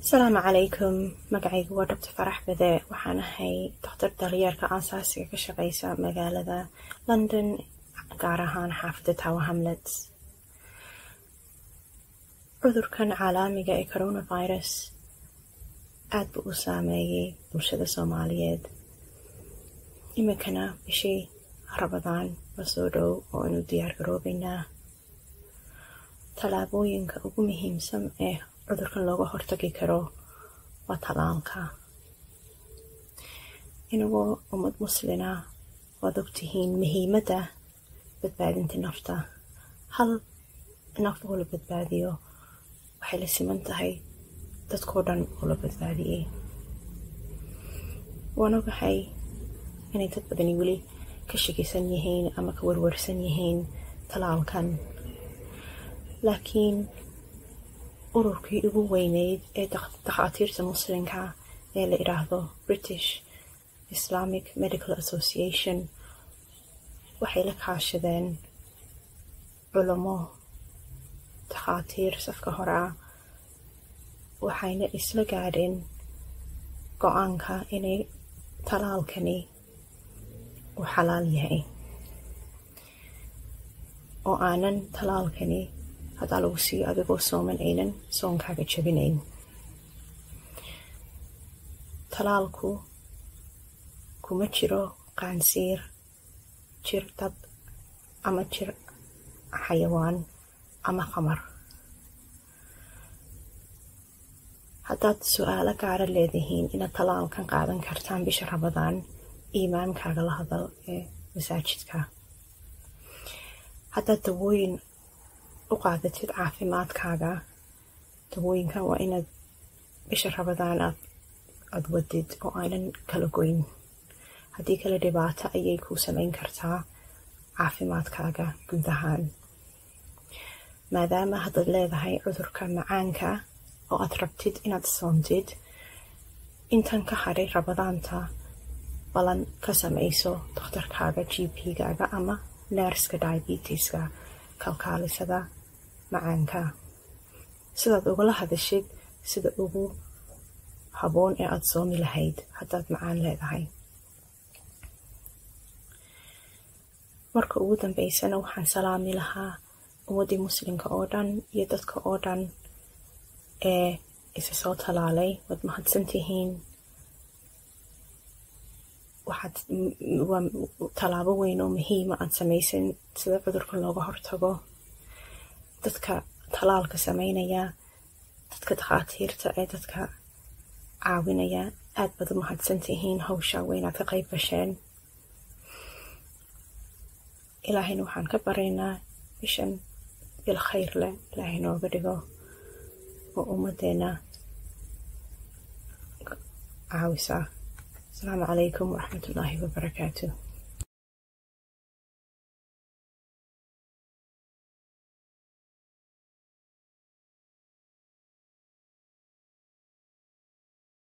asalaamu calaykum magacaygu waa doctor farax bade waxaan ahay dokhtar daryeerka aasaasiga ka shaqeysa magaalada london gaar ahaan xaafadda tower hamlets cudurkan caalamiga ee coronavirus aad buu u saameeyey bulshada soomaaliyeed iminkana bishii rabadaan la soo dhow oo aynu diyaar garoobeynaa tallaabooyinka ugu muhiimsan ee cudurkan looga hortagi karo waa tallaalka inagoo ummad muslina waad ogtihiin muhiimadda badbaadinta nafta hal naf oo la badbaadiyo waxay la siman tahay dadkoo dhan oo la badbaadiyey waan ogahay inay dad badani weli ka shakisan yihiin ama ka warwarsan yihiin tallaalkan laakiin ururkii ugu weyneyd ee dakhaatiirta muslimka ee la idhaahdo british islamic medical association waxay la kaashadeen culamo dakhaatiir safka hore ah waxayna isla gaadheen go-aanka inay tallaalkani uu xalaal yahay oo aanan tallaalkani haddaa lagu siiyo adigoo sooman aynan soonkaaga jabinayn tallaalku kuma jiro qaansiir jir dad ama jir xayawaan ama qamar haddaad su-aalo gaara leedihiin inaad tallaalkan qaadan kartaan bisha rabadaan iimaankaaga la hadal ee masaajidka haddaad dawooyin u qaadatid caafimaadkaaga dawooyinkan waa inaad bisha rabadaan aad aada wadid oo aanan kala goyn haddii kale dhibaato ayay kuu samayn kartaa caafimaadkaaga guud ahaan maadaama haddaad leedahay cudurka macaanka oo aad rabtid inaad soontid intan ka hadhay rabadaanta balan ka samayso dokhtarkaaga g p-gaaga ama neerska diabetiska kalkaalisada macaanka sidaad ugala hadashid sida ugu haboon ee aada soomi lahayd haddaad macaan leedahay marka ugu dambeysana waxaan salaami lahaa ummaddii muslimka oo dhan iyo dadka oo dhan ee isa soo talaalay waad mahadsantihiin waxaad waa tallaabo weyn oo muhiima aad samaysan sida cudurka looga hortago dadka tallaalka sameynaya dadka dakhaatiirta ee dadka caawinaya aad baad u mahadsantihiin hawsha weynaad ka qayb gasheen ilaahayna waxaan ka baraynaa bishan bil khayr leh ilaahay nooga dhigo oo ummaddeena caawisa asalaamu calaykum waraxmat ullaahi wabarakaatu